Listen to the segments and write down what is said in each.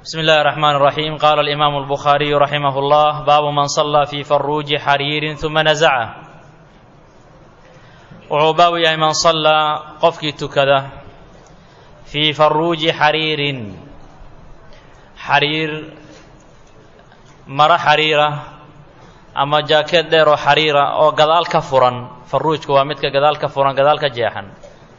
بسم الله الرحمن الرحيم قال الإمام البخاري رحمه الله باب من صلى في فروج حرير ثم نزعه wuxuu baabu yahay man sallaa qofkii tukada fii faruuji xariirin xariir maro xariira ama jaakeed dheer oo xariira oo gadaal ka furan faruujku waa midka gadaal ka furan gadaal ka jeexan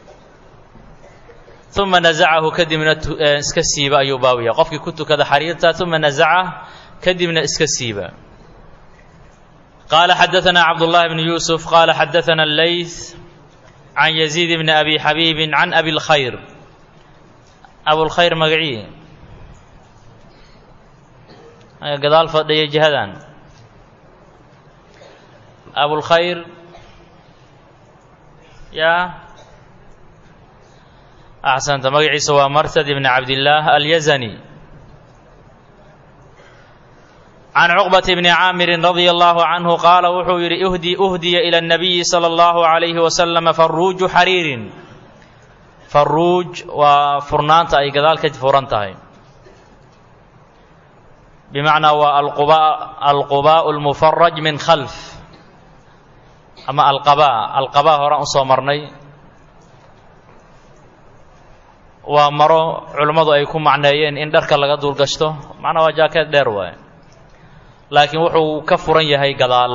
uma nazacahu kadibna iska siiba ayuu baabu yahay qofkii ku tukada xariirta uma nazacah kadibna iska siiba قال xدثنا عبد الله بن يوسف قال xدثنا الليث عن يزيد بن أبي حبيب عن أبي الخير أبو الخير مقعي قدال فضي جهدان أبو الخير يا أحسنت مقعي سوى مرثد بن عبد الله اليزني عن عقبة بن عامر رضي الله عنه قال wuxuu yidhi أهدي أهدي إلى النبي صلى الله عليه وسلم فروج xريiر فروج waa furnaanta ay gadaal ka furan tahay بمعنaa waa القباء المفرج من خلف ama القباء القباء horaan usoo marnay waa maro culimmadu ay ku macneeyeen in dharka laga duulgashto macnaa waa jaakeed dheer waay laakiin wuxuu ka furan yahay gadaal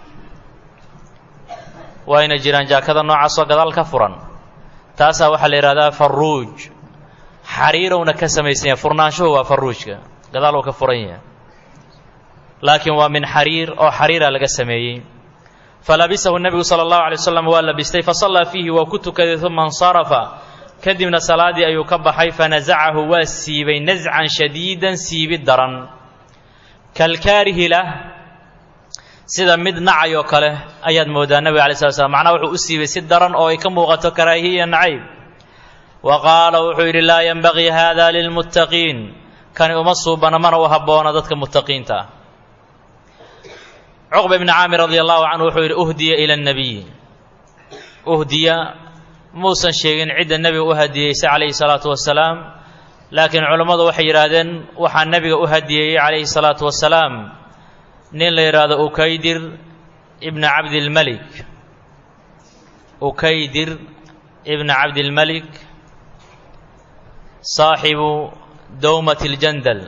waayna jiraan jaakada noocaasoo gadaal ka furan taasaa waxaa la yidhahdaa faruuj xariirowna ka samaysan yahay furnaanshuhu waa faruujka gadaal uu ka furan yahay laakiin waa min xariir oo xariira laga sameeyey falabisahu nebigu sala allahu alay wasalam waa labistay fasallaa fiihi waa ku tukaday uma insarafa kadibna salaadii ayuu ka baxay fanasacahu waa siibay nascan shadiidan siibid daran kalkaarihi lah sida mid nacay oo kale ayaad moodaa nebiga alay slat slam macnaha wuxuu u siibay si daran oo ay ka muuqato karaahiya nacayb wa qaala wuxuu yidhi laa yenbagii hada lilmuttaqiin kani uma suubana mana u habboona dadka muttaqiinta ah cuqba ibni caamir radi allahu canhu wuxuu yidhi uhdiya ila annabiy uhdiya muusan sheegin cidda nebiga u hadiyeysay calayhi salaatu wasalaam laakiin culammadu waxay yidhaahdeen waxaa nebiga u hadiyeeyey calayhi salaatu wasalaam nin la yidhaahdo ukaydir ibna cabdilmelik ukaydir ibna cabdilmelik saaxibu dowmat ljandal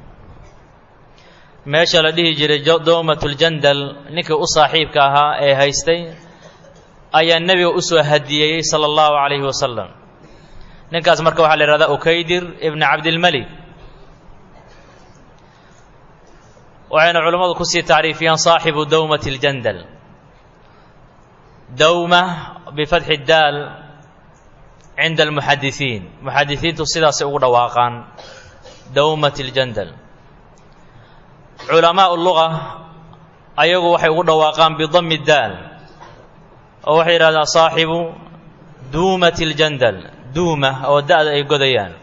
meesha la dhihi jiray dowmat ljandal ninkii u saaxiibka ahaa ee haystay ayaa nebiga u soo hadiyeeyey sala allahu calayhi wasalam ninkaas marka waxaa la yihahdaa ukaydir ibna cabdilmelik waxayna culammadu kusii tacriifiyaan saaxibu dowmat اljandal dowma bifatxi daal cinda almuxadisiin muxadisiintu sidaasay ugu dhawaaqaan dowmat اljandal culamaau luga ayagu waxay ugu dhawaaqaan bidami daal oo waxay yidhahdaan saaxibu duumat اljandal duuma oo da-da ay godayaan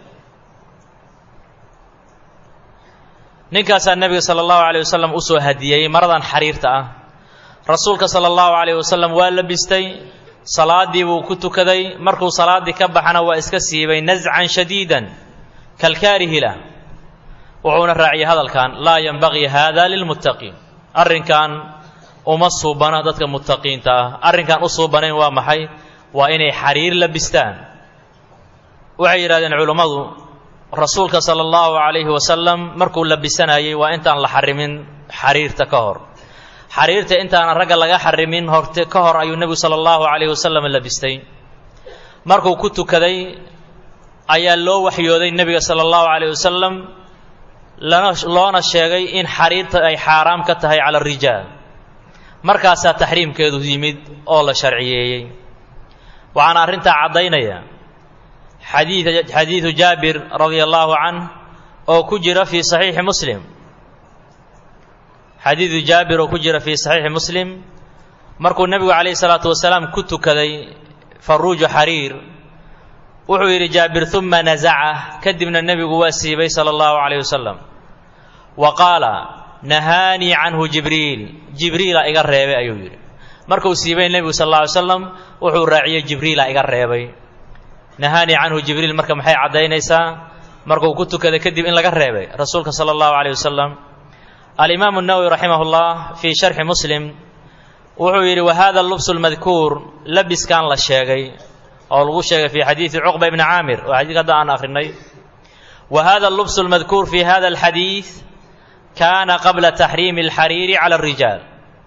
ninkaasaa nebiga sala allahu alayh wasalam u soo hadiyeyey maradan xariirta ah rasuulka sala allahu calayh wasalam waa labistay salaaddii buu ku tukaday markuu salaaddii ka baxana waa iska siibay nascan shadiidan kalkaarihila wuxuuna raaciyey hadalkan laa yenbagii hada lilmuttaqiin arrinkan uma suubana dadka muttaqiinta ah arrinkan u suubanayn waa maxay waa inay xariir labistaan waxay yidhahdeen culummadu rasuulka sala allahu calayhi wasalam markuu labisanayey waa intaan la xarimin xariirta ka hor xariirta intaanan ragga laga xarimin horte ka hor ayuu nebigu sala allahu calayhi wasalam labistay markuu ku tukaday ayaa loo waxyooday nebiga sala allahu calayh wasalam lana loona sheegay in xariirta ay xaaraam ka tahay cala arijaal markaasaa taxriimkeedu yimid oo la sharciyeeyey waxaana arrintaa caddaynaya xadiidu jaabir radia allahu canh oo ku jira fii saxiixi muslim xadiidu jaabir oo ku jira fii saxiixi muslim markuu nebigu calayhi salaatu wasalaam ku tukaday faruuju xariir wuxuu yidhi jaabir uma nasaca kadibna nebigu waa siibay sala allahu calayh wasalam wa qaala nahaanii canhu jibriil jibriila iga reebay ayuu yidhi markuu siibay nebigu sal alla alay slam wuxuu raaciyey jibriila iga reebay nahaanii canhu jibriil marka maxay caddaynaysaa markuu ku tukaday kadib in laga reebay rasuulka sala allahu calayh wasalam alimaamu nawowi raximah llah fii sharxi muslim wuxuu yidhi wahada lubsu lmadkuur labiskan la sheegay oo lagu sheegay fi xadiidi cuqba ibni caamir oo xadiidka hadda aan akrinay wa hada lubsu lmadkuur fi hada alxadiid kaana qabla taxriimi alxariiri cala alrijaal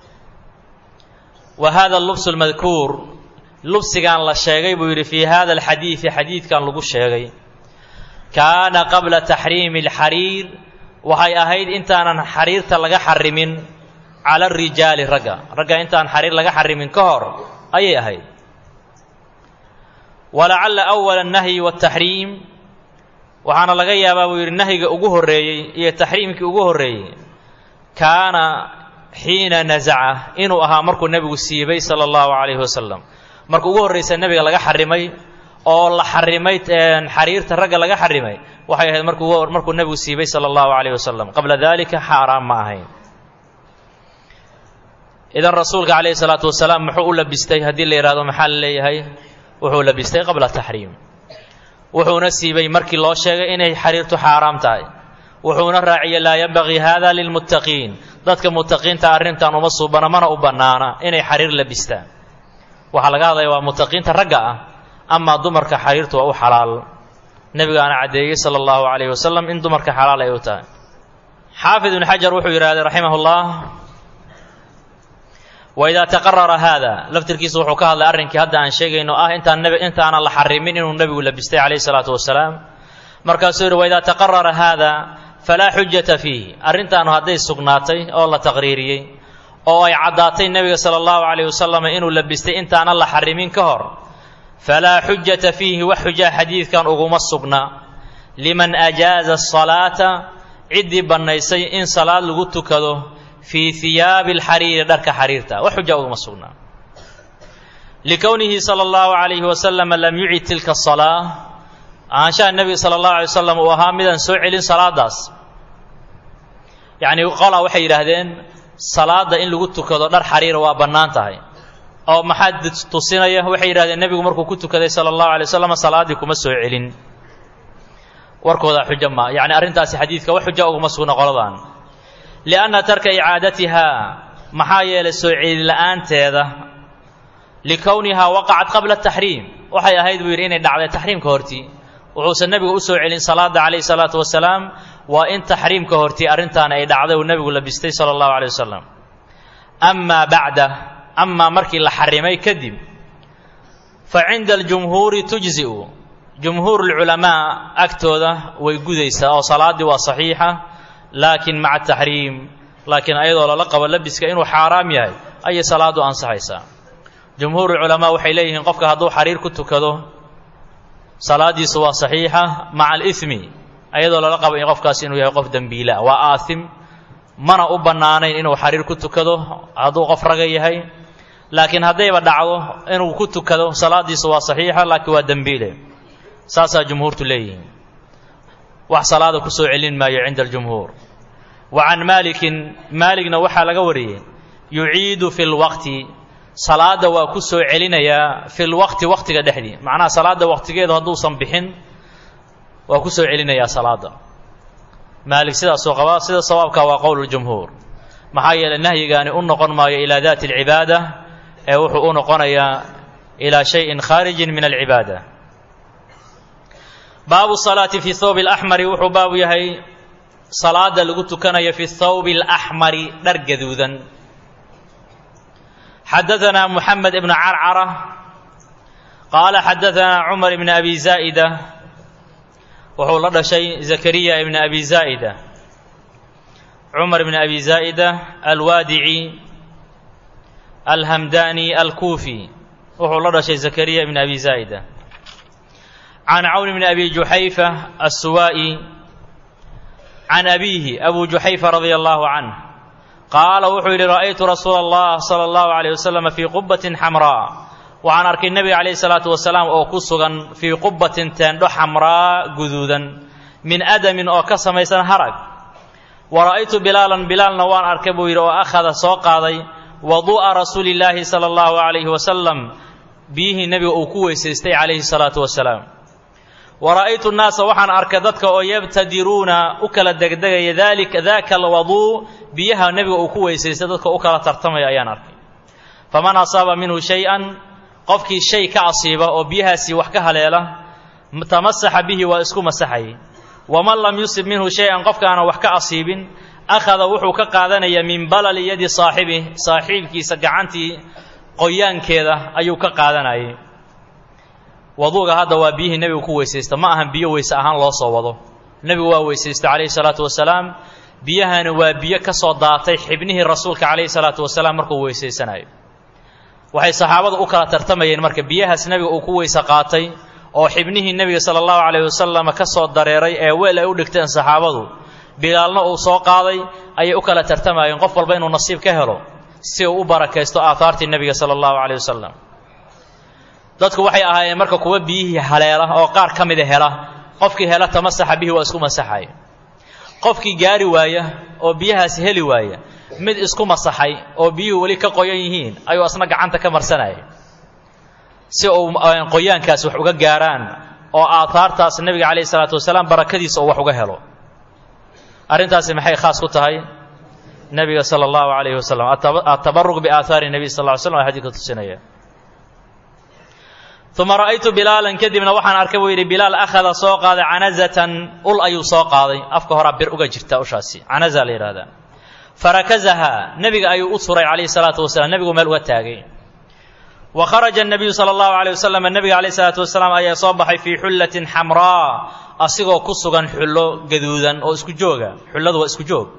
wa hada lubsu lmadkuur lubsigan la sheegay buu yidhi fii hada alxadiidi xadiidkan lagu sheegay kaana qabla taxriimi alxariir waxay ahayd intaanan xariirta laga xarimin cala arijaali ragga ragga intaan xariir laga xarimin ka hor ayay ahayd walacalla awala annahyi waataxriim waxaana laga yaabaa buu yidhi nahyiga ugu horreeyey iyo taxriimkii ugu horreeyey kaana xiina nasaca inuu ahaa markuu nebigu siibay sala allahu calayhi wasalam marka ugu horraysa nebiga laga xarimay oo la xarimay xariirta ragga laga xarimay waxay ahayd markuu markuu nebigu siibay sala allahu calayhi wasalam qabla dalika xaaraan ma ahayn idan rasuulka calayhi salaatu wasalaam muxuu u labistay haddii la yidhahdo maxaa la leeyahay wuxuu labistay qabla taxriim wuxuuna siibay markii loo sheegay inay xariirtu xaaraam tahay wuxuuna raaciyey laa yanbagii hada lilmuttaqiin dadka muttaqiinta arrintan uma suubana mana u bannaana inay xariir labistaan waxaa laga hadlaya waa muttaqiinta ragga ah amaa dumarka xariirtu waa u xalaal nebigaana caddeeyey sala allahu calayhi wasalam in dumarka xalaal ay u tahay xaafid ibnu xajar wuxuu yidhahday raximah llah waidaa taqarara haada laftirkiisa wuxuu ka hadlay arrinkii hadda aan sheegayno ah intaan nb intaanan la xarimin inuu nebigu labistay calayhi salaatu wasalaam markaasuu yidhi waidaa taqarara haada falaa xujata fiihi arrintaanu hadday sugnaatay oo la taqriiriyey oo ay caddaatay nebiga sala allahu calayh wasalam inuu labistay intaanan la xarimin ka hor falaa xujata fiihi wax xujaa xadiidkan uguma sugna liman ajaaza asalaata ciddii bannaysay in salaad lagu tukado fii hiyaabi alxariiri dharka xariirta wax xuja uguma sugnaa likownihi sala allahu calayhi wasalam lam yucid tilka asalaa ahaanshaha nebiga sala allahu alay wasalam uu ahaa midaan soo celin salaadaas yacnii qolaa waxay yidhaahdeen salaadda in lagu tukado dhar xariira waa bannaan tahay oo maxaa tusinaya waxay yidhahdeen nebigu markuu ku tukaday sala allahu alay wasalam salaaddii kuma soo celin warkoodaa xujo ma yacni arrintaasi xadiidka wax xuja uguma sugna qoladan lianna tarka icaadatihaa maxaa yeelay soo celin la'aanteeda likownihaa waqacat qabla taxriim waxay ahayd buu yidhi inay dhacday taxriimka hortii wuxuusan nebigu u soo celin salaada calayhi salaatu wasalaam waa in taxriimka hortii arrintaani ay dhacday uu nebigu labistay sala allahu calay wasalam amaa bacda amaa markii la xarimay kadib fa cinda aljumhuuri tujzi'u jumhuurulculamaa agtooda way gudaysaa oo salaaddii waa saxiixa laakiin maca taxriim laakiin ayadoo lala qabo labiska inuu xaaraam yahay ayay salaaddu ansaxaysaa jumhuurulculamaa waxay leeyihiin qofka hadduu xariir ku tukado salaaddiisu waa saxiixa maca alimi ayadoo lala qabo in qofkaas inuu yahay qof dembiila waa aaim mana u bannaanayn inuu xariir ku tukado hadduu qof raga yahay laakiin haddayba dhacdo inuu ku tukado salaaddiisu waa saxiixa laakiin waa dembiile saasaa jumhuurtu leeyihiin wax salaada ku soo celin maayo cinda aljumhuur wa can maalikin maaligna waxaa laga wariyey yuciidu fi lwaqti salaadda waa ku soo celinayaa fi lwaqti waqtiga dhexdii macnaha salaadda waqtigeedu hadduusan bixin waa ku soo celinayaa salaadda maalik sidaasoo qabaa sida sawaabka waa qowl jumhuur maxaa yeelay nahyigaani u noqon maayo ilaa daati alcibaada ee wuxuu u noqonayaa ilaa shayin khaarijin min alcibaada baabu salaati fi thawbi alaxmari wuxuu baabu yahay salaada lagu tukanayo fi thawbi alaxmari dhar gaduudan xadaثna mحamed ibn carcara qaala xadaثna cumar ibn abi zaa'ida wuxuu la dhashay zakariya ibn abi zaa'ida cumar ibn abi zaa'ida alwaadici alhamdani alkuufi wuxuu la dhashay zakariya ibn abi zaa'ida can cawn bn abi juxayfa assuwaa'i can abiihi abu juxayfa radia allahu canh qaala wuxuu yidhi ra'aytu rasuula allah sala allahu alayh wasalam fii qubbatin xamraa waxaan arkay nebiga calayhi salaatu wasalaam oo ku sugan fii qubbatin teendho xamraa guduudan min adamin oo ka samaysan harag wa ra'aytu bilaalan bilaalna waan arkay buu yidhi oo akhada soo qaaday waduu'a rasuulillaahi sala allahu calayhi wasalam biyihii nebiga uu ku weysaystay calayhi salaatu wasalaam wa ra'aytu nnaasa waxaan arkay dadka oo yabtadiruuna u kala degdegaya dalika daaka alwaduu biyaha nebiga uu ku weysaystay dadka u kala tartamaya ayaan arkay faman asaaba minhu shay-an qofkii shay ka asiiba oo biyahaasii wax ka haleela tamasaxa bihi waa isku masaxayay waman lam yusib minhu shay-an qofkaana wax ka asiibin akhada wuxuu ka qaadanayaa min balali yadi saaxibih saaxiibkiisa gacantii qoyaankeeda ayuu ka qaadanayay waduuga hadda waa biyihii nebigu ku weysaysta ma ahan biyo weyse ahaan loo soo wado nebigu waa weysaysta calayhi salaatu wasalaam biyahani waa biyo ka soo daatay xibnihii rasuulka calayhi salaatu wasalaam markuu weysaysanayo waxay saxaabadu u kala tartamayeen marka biyahaas nebiga uu ku weyse qaatay oo xibnihii nebiga sala allahu calayhi wasalam ka soo dareeray ee weel ay u dhigteen saxaabadu bilaalna uu soo qaaday ayay u kala tartamayeen qof walba inuu nasiib ka helo si uu u barakaysto aahaartii nebiga sala allahu calayh wasalam dadku waxay ahaayeen marka kuwa biyihii haleela oo qaar ka mida hela qofkii hela tamasaxa bihi waa isku masaxay qofkii gaari waaya oo biyahaas heli waaya mid isku masaxay oo biyuhu weli ka qoyan yihiin ayuu asna gacanta ka marsanayay si uu qoyaankaas wax uga gaaraan oo aahaartaas nebiga calayhi salaatu wasalaam barakadiisa uu wax uga helo arrintaasi maxay khaas ku tahay nebiga sala allahu calayhi wasalam atabaruq biaahaari nebiy sal ly slam a xadiidka tusinaya uma ra'aytu bilaalan kadibna waxaan arkay buu yidhi bilaal akhada soo qaaday canazatan ul ayuu soo qaaday afka horaa bir uga jirta ushaasi canaza la yidhahdaa farakazahaa nebiga ayuu u suray calayhi salaatu wasalaam nebigu meel uga taagay wa kharaja الnabiyu salى اllahu عalيه wasalam nebiga calayh salaatu wasalaam ayaa soo baxay fii xullatin xamraa asigoo ku sugan xullo gaduudan oo isku jooga xulladu waa isku joog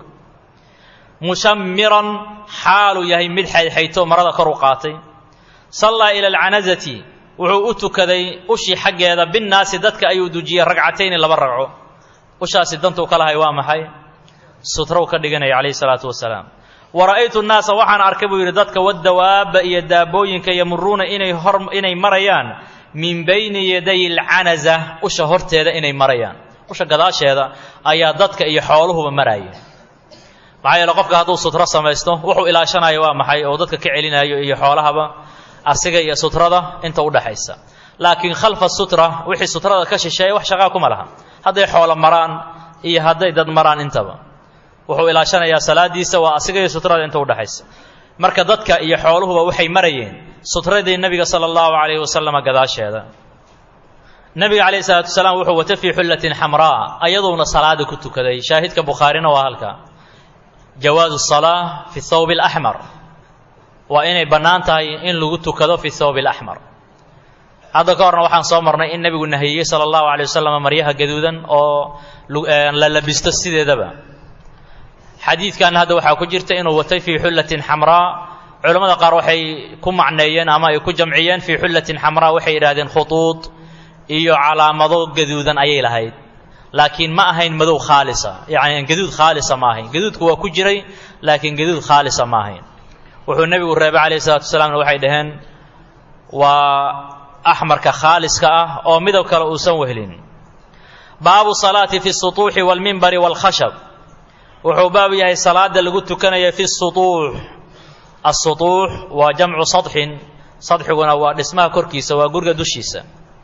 mushamiran xaaluu yahay mid xaydxayto marada kor u qaatay sallaa ila alcanazati wuxuu u tukaday ushii xaggeeda binnaasi dadka ayuu dujiyey ragcatayni laba ragco ushaasi dantuu ka lahay waa maxay sutrow ka dhiganaya calayhi salaatu wasalaam wa ra'aytu nnaasa waxaan arkay buu yidhi dadka wadawaabba iyo daabooyinka yamuruuna inay hor inay marayaan min bayni yaday alcanaza usha horteeda inay marayaan usha gadaasheeda ayaa dadka iyo xooluhuba maraya maxaa yeele qofka hadduu sutro samaysto wuxuu ilaashanayo waa maxay oo dadka ka celinayo iyo xoolahaba asiga iyo sutrada inta udhaxaysa laakiin khalfa sutra wixii sutrada ka shisheeya wax shaqaa kuma laha hadday xoolo maraan iyo hadday dad maraan intaba wuxuu ilaashanayaa salaadiisa waa asiga iyo sutrada inta udhaxaysa marka dadka iyo xooluhuba waxay marayeen sutradii nebiga sala allahu calayhi wasalama gadaasheeda nebiga calayhi salaatu wasalaam wuxuu wata fii xullatin xamraa ayaduuna salaada ku tukaday shaahidka bukhaarina waa halka jawaazu salaa fi thawb alaxmar waa inay bannaan tahay in lagu tukado fi thawb alaxmar hadda ka horna waxaan soo marnay in nebigu nahiyey sala allahu calay wasalam maryaha gaduudan oo la labisto sideedaba xadiidkan hadda waxaa ku jirta inuu watay fii xullatin xamraa culammada qaar waxay ku macneeyeen ama ay ku jamciyeen fii xullatin xamraa waxay yidhahdeen khutuud iyo calaamado gaduudan ayay lahayd laakiin ma ahayn madow khaalisa yacni gaduud khaalisa ma ahayn gaduudku waa ku jiray laakiin gaduud khaalisa ma ahayn wuxuu nebigu reebay calayhi salatu wasalaamna waxay dhaheen waa axmarka khaaliska ah oo midab kale uusan wehlin baabu salaati fi sutuuxi waalmimbari waalkhashab wuxuu baab yahay salaada lagu tukanaya fi sutuux asutuux waa jamcu sadxin sadxiguna waa dhismaha korkiisa waa guriga dushiisa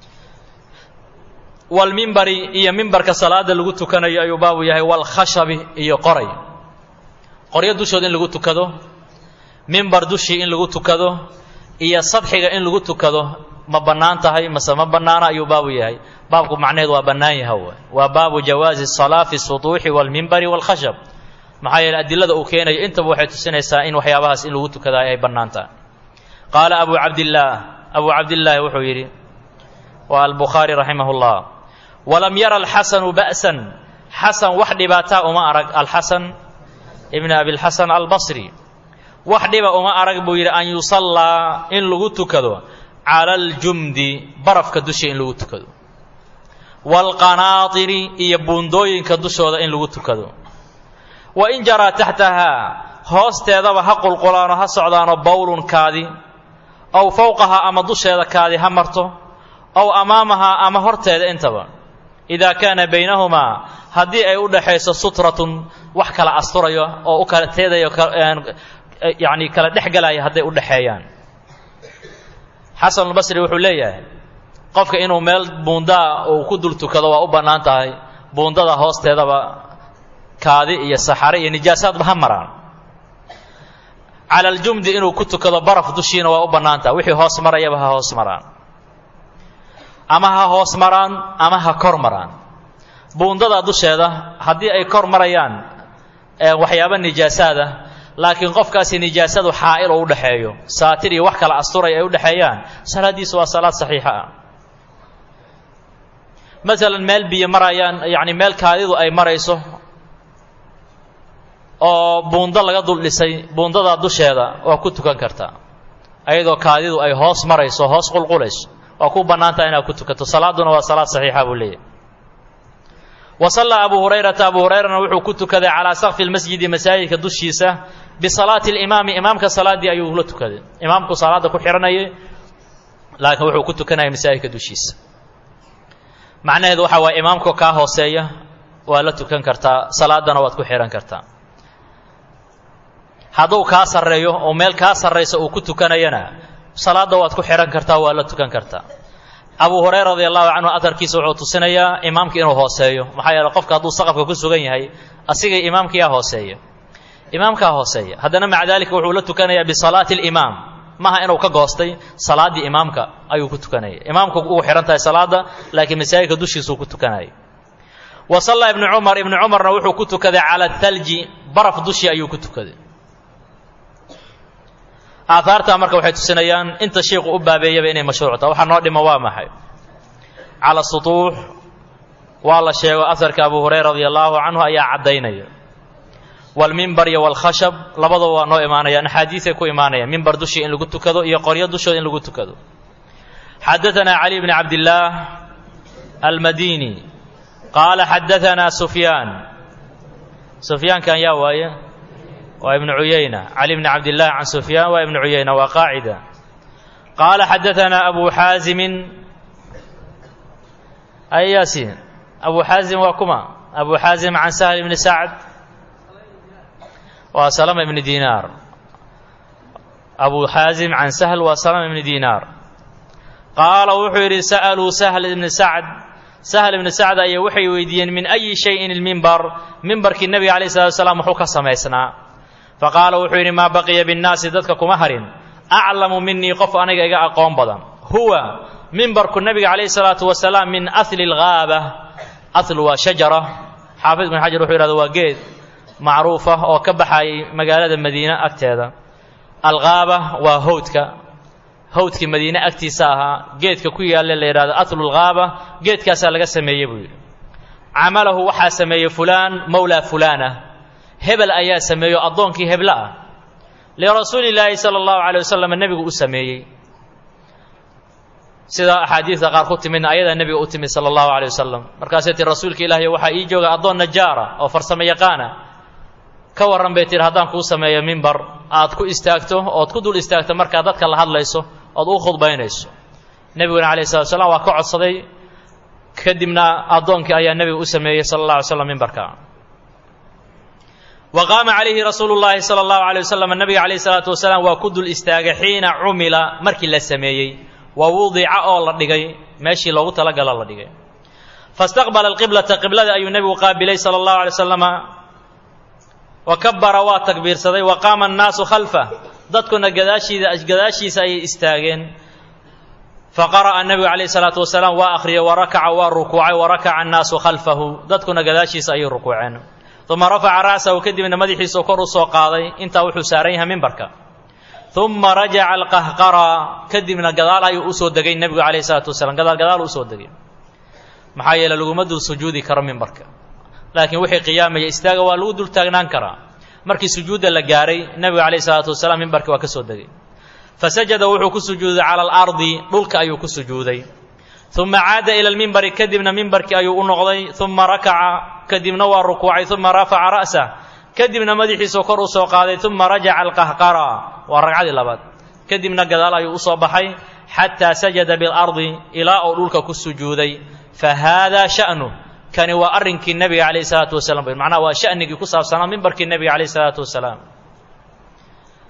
walmimbari iyo mimbarka salaada lagu tukanayo ayuu baabu yahay walkhashabi iyo qoray qoryo dushood in lagu tukado mimbar dushii in lagu tukado iyo sadxiga in lagu tukado ma bannaan tahay mase ma bannaana ayuu baabu yahay baabku macnaheed waa bannaan yaha w waa baabu jawaazi salaa fi sutuuxi walmimbari walkhashab maxaa yeele adilada uu keenayo intaba waxay tusinaysaa in waxyaabahaas in lagu tukadaa ay bannaan tahay qaala abu cabdillaah abu cabdillaahi wuxuu yidhi waa albukhaari raximah llah walam yara alxasanu ba'san xasan wax dhibaataa uma arag alxasan ibn abilxasan albasri wax dhiba uma arag buu yidhi an yusallaa in lagu tukado cala aljumdi barafka dushii in lagu tukado waalqanaatiri iyo buundooyinka dushooda in lagu tukado wa in jaraa taxtahaa hoosteedaba ha qulqulaano ha socdaano bawlun kaadi ow fowqahaa ama dusheeda kaadi ha marto ow amaamahaa ama horteeda intaba idaa kaana baynahumaa haddii ay u dhaxayso sutratun wax kala asturayo oo u kala teedayo yacni kala dhex galaya hadday u dhexeeyaan xasanulbasri wuxuu leeyahay qofka inuu meel buundaa uu ku dul tukado waa u bannaan tahay buundada hoosteedaba kaadi iyo saxare iyo nijaasaadba ha maraan cala aljumdi inuu ku tukado baraf dushiina waa u bannaan tahay wixii hoos marayaba ha hoos maraan ama ha hoos maraan ama ha kor maraan buundada dusheeda haddii ay kor marayaan waxyaaba nijaasaada laakiin qofkaasi nijaasadu xaa'il oo u dhexeeyo saatir iyo wax kala asturay ay u dhexeeyaan salaaddiisu waa salaad saxiixa ah masalan meel biyo marayaan yacni meel kaadidu ay marayso oo buundo laga dul dhisay buundadaa dusheeda waa ku tukan kartaa ayadoo kaadidu ay hoos marayso hoos qulqulayso waa ku bannaantaha inaad ku tukato salaaduna waa salaad saxiixa buu leeyahy wa sallaa abu hurayrata abu hurayrana wuxuu ku tukaday calaa sakfi lmasjidi masaajidka dushiisa bisalaati limaami imaamka salaaddii ayuu la tukaday imaamku salaadda ku xihanayay laakiin wuxuu ku tukanaya masaajidka dushiisa macnaheedu waxa waaya imaamka kaa hooseeya waa la tukan kartaa salaadana waad ku xihan kartaa hadduu kaa sarreeyo oo meel kaa sarraysa uu ku tukanayana salaadda waad ku xihan kartaa waa la tukan kartaa abu hurayra radi allahu canhu atarkiisa wuxuu tusinayaa imaamka inuu hooseeyo maxaa yeele qofka hadduu saqafka ku sugan yahay asiga imaamkiyaa hooseeya imaamkaa hooseeya haddana maca daalika wuxuu la tukanayaa bisalaati alimaam maaha inuu ka goostay salaaddii imaamka ayuu ku tukanaya imaamku ugu xihan tahay salaadda laakiin masaajidka dushiisuu ku tukanaya wa sallaa ibnu cumar ibnu cumarna wuxuu ku tukaday cala thalji baraf dushii ayuu ku tukaday aahaartaa marka waxay tusinayaan inta shiiku u baabeeyaba inay mashruuc taha waxaa noo dhima waa maxay cala sutuux waa la sheego aharka abu hurayra radi allahu canhu ayaa caddaynaya walmimbar iyo walkhashab labadaba waa noo imaanayaan axaadiisay ku imaanayaan mimbar dushii in lagu tukado iyo qoryo dushooda in lagu tukado xadaanaa cali bni cabdillaah almadini qaala xadaanaa sufyaan sufyaankan yaa waaye waa ibnu cuyayna cali bni cabdillaah can sufyaan waa ibnu cuyayna waa qaacida qaala xadaanaa abu xaazimin ay yaasiin abu xaazim waa kuma abu xaazim can sahl ibni sacd waa salama ibni dinaar abu xaazim can sahl waa salama ibni dinaar qaala wuxuu yidhi sa'aluu sahl ibni sacd sahl ibni sacd ayaa waxay weydiiyeen min ayi shayin ilmimbar mimbarkii nebiga alayh salatu wasalaam muxuu ka samaysnaa faqaala wuxuu yidhi maa baqiya binnaasi dadka kuma harin aclamu minii qof aniga iga aqoon badan huwa mimbarku nebiga calayhi salaatu wasalaam min ahli lghaaba ahlu waa shajara xaafid ibn xajar wuxuu yidhahda waa geed macruuf ah oo ka baxayay magaalada madiine agteeda alghaaba waa howdka howdkii madiine agtiisa ahaa geedka ku yaalla la yidhahdo ahlulghaaba geedkaasaa laga sameeyey buu yidhi camalahu waxaa sameeyey fulaan mowlaa fulaana hebel ayaa sameeyo addoonkii hebla ah lirasuuli illaahi sala allahu calay wasalam nebigu u sameeyey sida axaadiidka qaar ku timidna ayadaa nebiga u timid sala allahu calay wasalam markaasay tii rasuulka ilaahiy waxaa ii jooga addoon najaara oo farsamo yaqaana ka warran bay tihi haddaan kuu sameeyo mimbar aad ku istaagto ood ku dul istaagto markaad dadka la hadlayso ood u khudbaynayso nebiguna calayh salatu slam waa ka codsaday kadibna addoonkii ayaa nebiga u sameeyey sala allah alay slam mimbarka wa qaama calayhi rasuulu llaahi sala allahu alay wasalam nabiga calayhi salaatu wasalaam waa ku dul istaagay xiina cumila markii la sameeyey wa wudica oo la dhigay meeshii loogu talagalo la dhigay fastaqbala alqiblata qiblada ayuu nebigu qaabilay sala allahu alay wasallama wa kabara waa takbiirsaday wa qaama annaasu khalfah dadkuna gadaashiida gadaashiisa ayay istaageen faqara'a nebigu calayhi salaatu wasalaam waa akhriyay wa rakaca waa rukuucay wa rakaca annaasu khalfahu dadkuna gadaashiisa ayay rukuuceen uma rafaca ra'sahu kadibna madaxiisao kor u soo qaaday intaa wuxuu saaran yahay mimbarka uma rajaca alqahqara kadibna gadaal ayuu usoo degay nebigu calayhi salaatu wasalaam gadaal gadaal usoo degay maxaa yeele laguma dul sujuudi karo mimbarka laakiin wixii qiyaamaya istaaga waa lagu dul taagnaan karaa markii sujuudda la gaaray nebigu calayhi salaatu wasalaam mimbarkii waa ka soo degay fasajada wuxuu ku sujuuday cala alardi dhulka ayuu ku sujuuday uma caada ila lmimbari kadibna mimbarkii ayuu u noqday uma rakaca kadibna waa rukuucay uma rafaca ra'sah kadibna madaxiisoo kor u soo qaaday uma rajaca alqahqara waa ragcadii labaad kadibna gadaal ayuu usoo baxay xataa sajada bilardi ilaa uu dhulka ku sujuuday fa haadaa sha'nu kani waa arrinkii nebiga calayhi salaatu wasalam macnaha waa sha'nigii ku saabsanaa mimbarkii nebiga calayhi salaatu wasalaam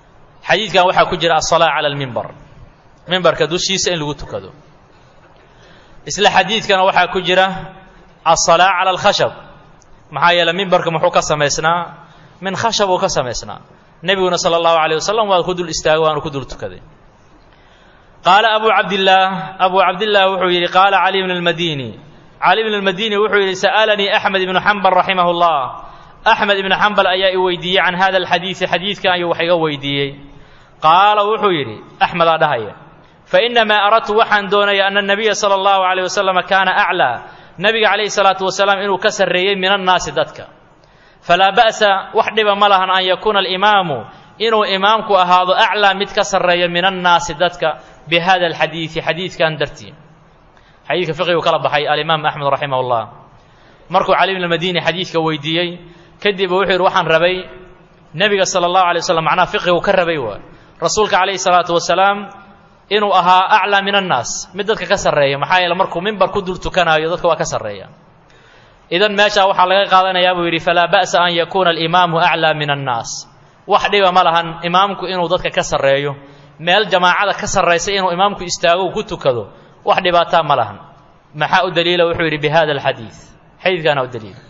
xadiidkan waxaa ku jira asalaa cala almimbar mimbarka dushiisa in lagu tukado isla xadiidkana waxaa ku jira aلsalaa cala alkhashab maxaa yeele mimbarka muxuu ka samaysnaa min khashab uu ka samaysnaa nebiguna sala allahu alayh wasalam waa ku dul istaagay waanu ku dul tukaday qaala abu cabdillaah abu cabdillaah wuxuu yidhi qaala cali bn اlmadini cali bn اlmadini wuxuu yidhi sa'alanii axmed ibnu xambal raximah اllah axmed ibnu xambal ayaa i weydiiyey can hada alxadiidi xadiidkan ayuu wax iga weydiiyey qaala wuxuu yidhi axmedaa dhahaya fainamaa aradtu waxaan doonaya ana nabiya sala allahu alayh wasalam kaana aclaa nabiga calayhi salaatu wasalaam inuu ka sarreeyey min annaasi dadka falaa ba'sa wax dhiba ma lahan an yakuuna alimaamu inuu imaamku ahaado aclaa mid ka sarreeya min annaasi dadka bi hada alxadiidi xadiidkan dartii xadiidka fiqigu kala baxay alimaam axmed raximah llah markuu cali bn madini xadiidka weydiiyey kadib wuxuu yidhi waxaan rabay nebiga sala allahu alay waslam macnaha fiqigu ka rabay waay rasuulka calayhi salaatu wasalaam inuu ahaa aclaa min annaas mid dadka ka sarreeya maxaa yeele markuu mimbar ku dul tukanaayo dadka waa ka sarreeya idan meeshaa waxaa laga qaadanayaa buu yidhi falaa ba'sa an yakuuna alimaamu aclaa min annaas wax dhiba ma lahan imaamku inuu dadka ka sarreeyo meel jamaacada ka sarraysa inuu imaamku istaago uu ku tukado wax dhibaataa ma lahan maxaa u daliila wuxuu yidhi bi hada alxadiid xadiidkaana u daliila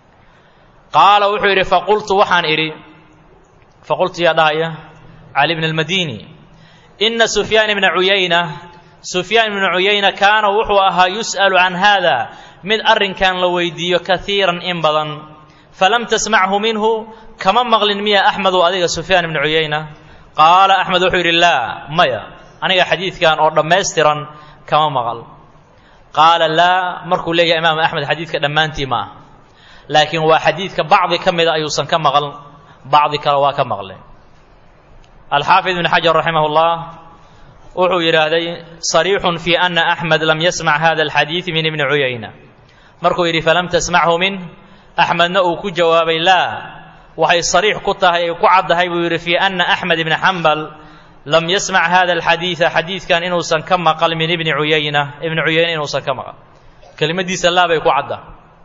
qaala wuxuu yidhi faqultu waxaan idhi faqultu yaa dhahaya cali bn almadini ina sufyaan ibna cuyayna sufyaan ibnu cuyayna kaana wuxuu ahaa yus'alu can haada mid arrinkan la weydiiyo kaiiran in badan falam tasmachu minhu kama maqlin miya axmedu adiga sufyaan ibnu cuyayna qaala axmed wuxuu yidhi laa maya aniga xadiidkan oo dhammaystiran kama maqal qaala laa markuu leeyahay imaam axmed xadiidka dhammaantii ma ah laakiin waa xadiidka bacdi ka mida ayuusan ka maqal bacdi kale waa ka maqlay alxaafid ibn xajar raximah اllah wuxuu yidhaahday صariixun fi ana axmed lam yasmac hada alxadiid min ibni cuyayna markuu yidhi falam tasmachu min axmedna uu ku jawaabay laa waxay sariix ku tahay ay ku caddahay buu yidhi fii ana axmed ibni xambal lam yasmac hada alxadiida xadiidkan inuusan ka maqal min ibni cuyayna ibni cuyayna inuusan ka maqal kelimadiisa laa bay ku cadda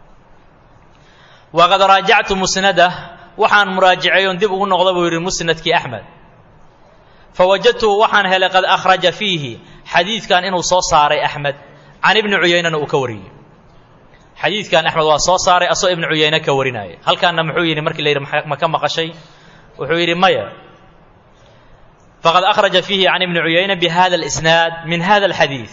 waqad raajactu musnadah waxaan muraajiceeyon dib ugu noqda buu yidhi musnadkii axmed fawajadtuhu waxaan helay qad akhraja fiihi xadiidkan inuu soo saaray axmed can ibni cuyaynana uu ka wariyey xadiidkan axmed waa soo saaray asoo ibnu cuyayne ka warinaya halkaana muxuu yidhi markii la yidhi ma ka maqashay wuxuu yidhi maya faqad akhraja fiihi can ibni cuyayna bi hada alisnaad min hada alxadiid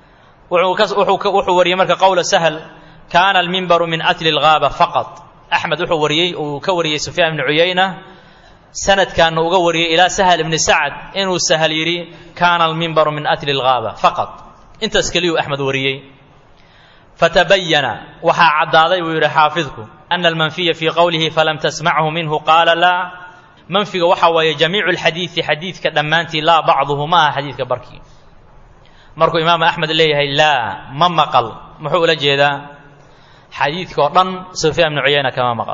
wuxuu wariyey marka qowla sahl kaana almimbaru min atli algaaba faqad axmed wuxuu wariyey uu ka wariyey sufyaan ibni cuyayna sanadkaana uga wariyey ilaa sahal ibni sacd inuu sahal yidhi kaana almimbaru min atli algaaba faqad intaas keliyuu axmed wariyey fatabayana waxaa caddaaday buu yidhi xaafidku ana almanfiya fii qowlihi falam tasmachu minhu qaala laa manfiga waxaa waaye jamiicu alxadiidi xadiidka dhammaantii laa bacduhu ma aha xadiidka barkii markuu imaamu axmed leeyahay laa ma maqal muxuu ula jeedaa xadiidka oo dhan sufyaan ibnu cuyayna kama maqal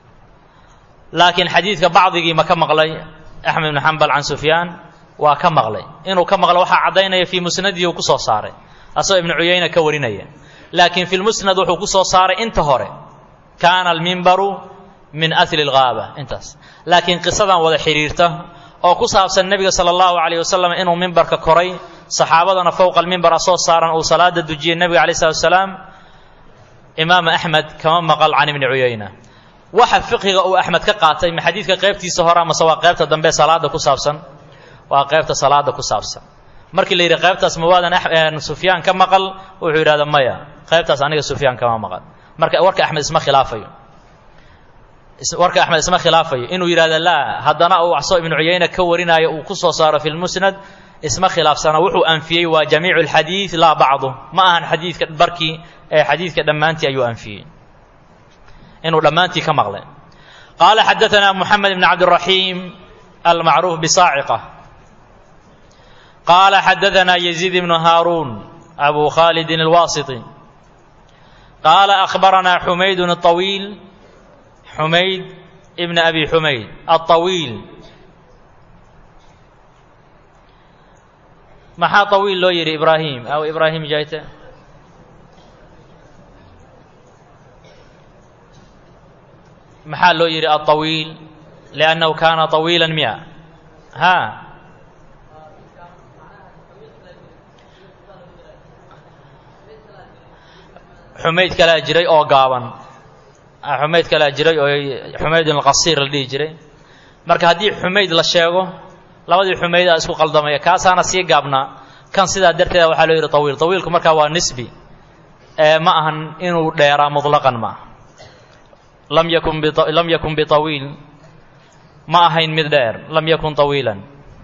laakiin xadiidka bacdigii ma ka maqlay axmed ibnu xambal can sufyaan waa ka maqlay inuu ka maqlo waxaa caddaynaya fii musnadihi uu ku soo saaray asagoo ibnu cuyayna ka warinaya laakiin fi lmusnad wuxuu ku soo saaray inta hore kaana almimbaru min asli algaaba intaas laakiin qisadan wada xidhiirta oo ku saabsan nebiga sala allahu calayh wasalam inuu mimbarka koray saxaabadana fowqa almimbara soo saaran uu salaada dujiyey nebiga alayh salatu wasalaam imaam axmed kama maqal can ibni cuyayna waxa fiqiga uu axmed ka qaatay ma xadiidka qaybtiisa hore amase waa qaybta dambe salaada ku saabsan waa qaybta salaada ku saabsan markii la yidhi qaybtaas ma waadan sufyaan ka maqal wuxuu yidhahda maya qaybtaas aniga sufyaan kama maqal marka warka axmed isma khilaafayo warka axmed isma khilaafayo inuu yidhahda laa haddana uu waxsoo ibnu cuyayna ka warinaayo uu ku soo saaro fi lmusnad isma khilaafsana wuxuu anfiyey waa jamiicu alxadiid laa bacdu ma ahan xadiidka barkii ee xadiidka dhammaantii ayuu anfiyey inuu dhammaantii ka maqlay qaala xadaanaa moxamed ibn cabdiraxiim almacruuf bisaaciqa qaala xadaanaa yaziid ibnu haaruun abu khaalidin alwaasiti qaala akhbaranaa xumaydun awiil xumayd ibn abi xumayd aطawiil maxaa طawiil loo yidhi ibraahim aw ibraahim jayte maxaa loo yidhi aلطawiil liأnnahu kaana طawiila miya ha xumayd kalaa jiray oo gaaban xumayd kalaa jiray oo xumaydun alqasiir la dhihi jiray marka haddii xumayd la sheego labadii xumaydaa isku qaldamaya kaasaana sii gaabnaa kan sidaa darteeda waxaa loo yidhi tawiil tawiilku markaa waa nisbi ee ma ahan inuu dheeraa mutlaqan ma aha lam yakun lam yakun bitawiil ma ahayn mid dheer lam yakun tawiilan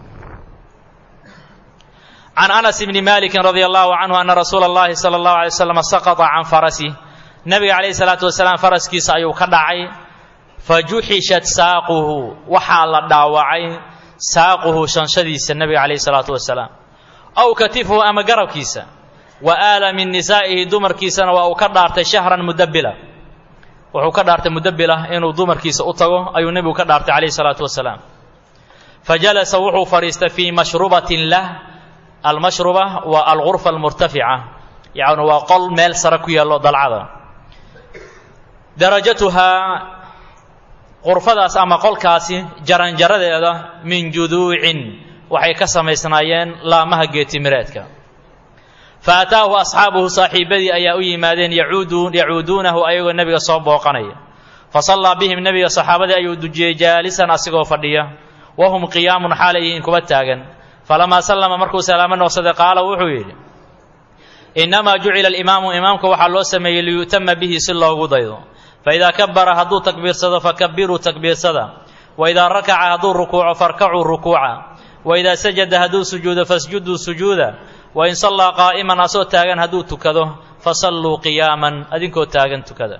can anas bni malikin radia allahu canhu ana rasuula اllahi salى اllahu alay waslam saqطa can farasi nabiga calayhi salaatu wasalaam faraskiisa ayuu ka dhacay fajuxishat saaquhu waxaa la dhaawacay saaquhu shanshadiisa nabiga calayhi salaatu wasalaam aw katifuhu ama garabkiisa wa aala min nisaa'ihi dumarkiisana waa uu ka dhaartay shahran mudabila wuxuu ka dhaartay mudabila inuu dumarkiisa u tago ayuu nebigu ka dhaartay calayhi salaatu wasalaam fajalasa wuxuu fadhiistay fii mashrubatin lah almashruba waa algurfa almurtafica yacni waa qol meel sare ku yaallo dalcada darajatuhaa qurfadaas ama qolkaasi jaranjaradeeda min juduucin waxay ka samaysnaayeen laamaha geetimireedka fa ataahu asxaabuhu saaxiibadii ayaa u yimaadeen yacuuduunahu ayagoo nebiga soo booqanaya fa sallaa bihim nebiga saxaabadii ayuu dujiyey jaalisan asigoo fadhiya wahum qiyaamun xaalay yihiin kuba taagan falamaa sallama markuu salaamo noqsaday qaala wuxuu yidhi innamaa jucila alimaamu imaamka waxaa loo sameeyey liyu'tama bihi si loogu daydo faidaa kabara hadduu takbiirsado fakabiruu takbiirsada waidaa rakaca hadduu rukuuco farkacuu rukuuca waidaa sajada hadduu sujuudo fasjuduu sujuuda wain sallaa qaa'iman asoo taagan hadduu tukado fasalluu qiyaaman adinkoo taagan tukada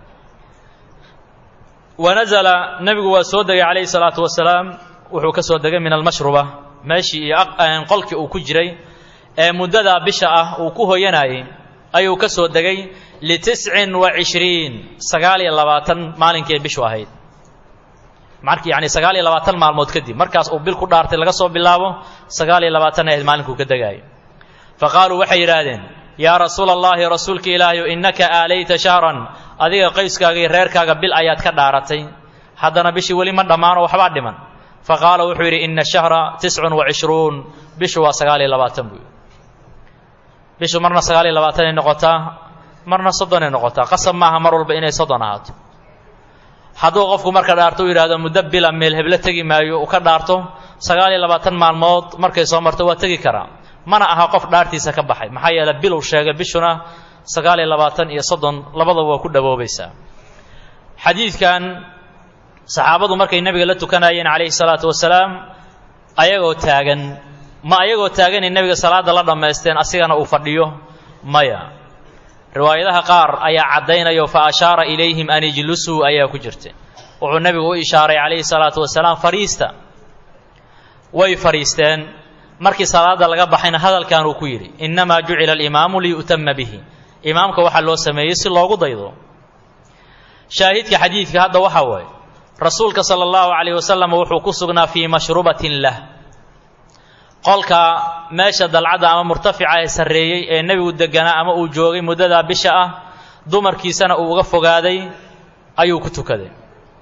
wanazala nebigu waa soo degay calayhi salaatu wasalaam wuxuu ka soo degay min almashruba meeshii iyo qolkii uu ku jiray ee muddadaa bisha ah uu ku hoyanayay ayuu ka soo degay litiscin wa cishriin sagaal iyo labaatan maalinkii bishu ahayd markii yacni sagaal iyo labaatan maalmood kadib markaas uu bil ku dhaartay laga soo bilaabo sagaal iyo labaatan ahayd maalinkuu ka degaayo fa qaaluu waxay yidhaahdeen yaa rasuula allahi rasuulka ilaahayu innaka aalayta shahran adiga qayskaaga iyo reerkaaga bil ayaad ka dhaaratay haddana bishii weli ma dhammaano waxbaa dhiman fa qaala wuxuu yidhi ina shahra tiscun wa cishruun bishu waa sagaal iyo labaatan buu yidhi bishu marna sagaal iyo labaatanay noqotaa marna soddonay noqotaa qasab maaha mar walba inay soddon ahaato hadduu qofku marka dhaarto u yidhahdo muddo bila meel heblo tegi maayo uu ka dhaarto sagaal iyo labaatan maalmood markay soo marto waa tegi karaa mana aha qof dhaartiisa ka baxay maxaa yeele bilow sheegay bishuna sagaal iyo labaatan iyo soddon labadaba waa ku dhawoobaysaa xadiidkan saxaabadu markay nebiga la tukanayeen calayhi salaatu wasalaam ayagoo taagan ma ayagoo taaganay nebiga salaadda la dhammaysteen asigana uu fadhiyo maya riwaayadaha qaar ayaa caddaynayo fa ashaara ilayhim an ijlusuu ayaa ku jirta wuxuu nebigu u ishaaray calayhi salaatu wasalaam fadhiista way fadhiisteen markii salaadda laga baxayna hadalkan uu ku yidhi innamaa jucila alimaamu liyu'tama bihi imaamka waxaa loo sameeyey si loogu daydo shaahidka xadiidka hadda waxaa waaye rasuulka sala allahu calayh wasalam wuxuu ku sugnaa fii mashrubatin lah qolka meesha dalcadda ama murtafica ee sarreeyey ee nebigu deganaa ama uu joogay muddadaa bisha ah dumarkiisana uu uga fogaaday ayuu ku tukaday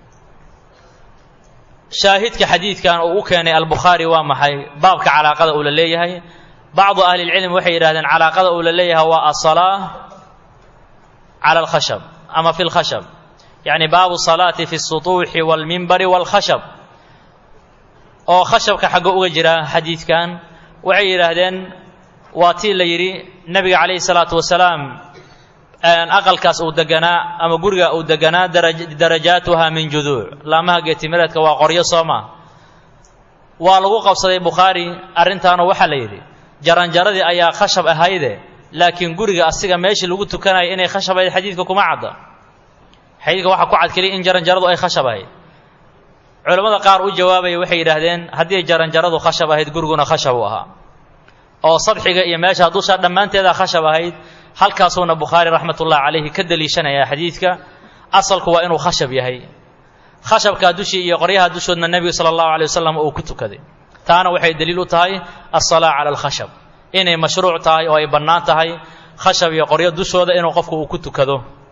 shaahidka xadiidkan uu u keenay albukhaari waa maxay baabka calaaqada uu la leeyahay bacdu ahli lcilm waxay yidhahdeen calaaqada uu la leeyahay waa asalaa cala alkhashab ama fi lkhashab yacni baabu salaati fi sutuuxi waalmimbari waalkhashab oo khashabka xaggo uga jira xadiidkan waxay yidhaahdeen waa tii la yidhi nebiga calayhi salaatu wasalaam aqalkaas uu deganaa ama guriga uu deganaa darajaatuha min juduuc laamaha geetimireedka waa qoryo soo maa waa lagu qabsaday bukhaari arrintaana waxaa la yidhi jaranjaradii ayaa khashab ahayde laakiin guriga asiga meeshii lagu tukanaya inay khashab ahayd xadiidka kuma cadda xadiidka waxaa ku cad keliya in jaranjaradu ay khashab ahayd culammada qaar u jawaabaya waxay yidhaahdeen haddii jaranjaradu khashab ahayd guriguna khashab u ahaa oo sadxiga iyo meesha dusha dhammaanteedaa khashab ahayd halkaasuuna bukhaari raxmatullahi calayhi ka deliishanaya xadiidka asalku waa inuu khashab yahay khashabkaa dushii iyo qoryaha dushoodna nebigu sala allahu alay wasalam uu ku tukaday taana waxay deliil u tahay alsalaa cala alkhashab inay mashruuc tahay oo ay bannaan tahay khashab iyo qoryo dushooda inuu qofku uu ku tukado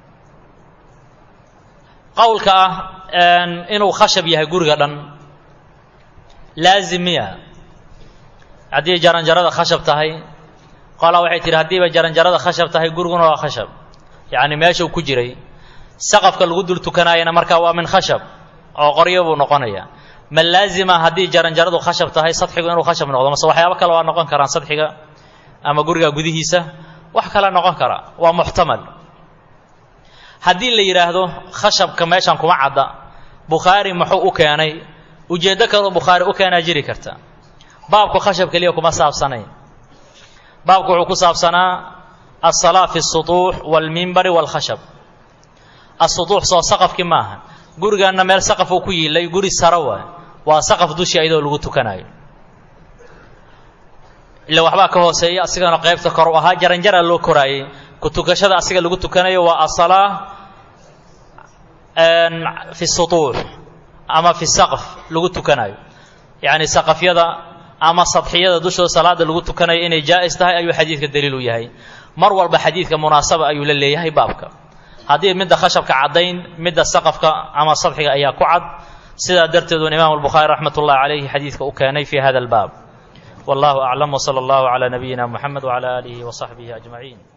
qowlka ah inuu khashab yahay guriga dhan laazim miya haddii jaranjarada khashab tahay qolaa waxay tihi haddiiba jaranjarada khashab tahay guriguna waa khashab yacni meeshuu ku jiray saqafka lagu dul tukanaayana markaa waa min khashab oo qoryo buu noqonaya ma laazima haddii jaranjaradu khashab tahay sadxigu inuu khashab noqdo mase waxyaabo kale waa noqon karaan sadxiga ama guriga gudihiisa wax kale noqon kara waa muxtamal haddii la yidhaahdo khashabka meeshan kuma cadda bukhaari muxuu u keenay ujeeddo kaloo bukhaari u keenaa jiri karta baabku khashab keliya kuma saabsanayn baabku wuxuu ku saabsanaa alsalaa fi الsuطuux wاlmimbari wاlkhashab asuطuux soo saqafkii maaha gurigaanna meel saqaf uu ku yiilay guri saro waay waa saqaf dushi ayadoo lagu tukanayo ila waxbaa ka hooseeya asigana qaybta kor u ahaa jaranjara loo koraayey ku tukashada asiga lagu tukanayo waa asalaa fi sutuux ama fi saqf lagu tukanayo yacni saqafyada ama sadxiyada dushooda salaada lagu tukanayo inay jaa'is tahay ayuu xadiidka daliil u yahay mar walba xadiidka munaasaba ayuu la leeyahay baabka haddii midda khashabka caddayn midda saqafka ama sadxiga ayaa ku cad sidaa darteedun imaamu albukhaari raxmat ullahi calayhi xadiidka u keenay fi hada albaab wallahu aclam wsala allahu calaa nabiyina muxamed wcala aalihi wasaxbihi ajmaciin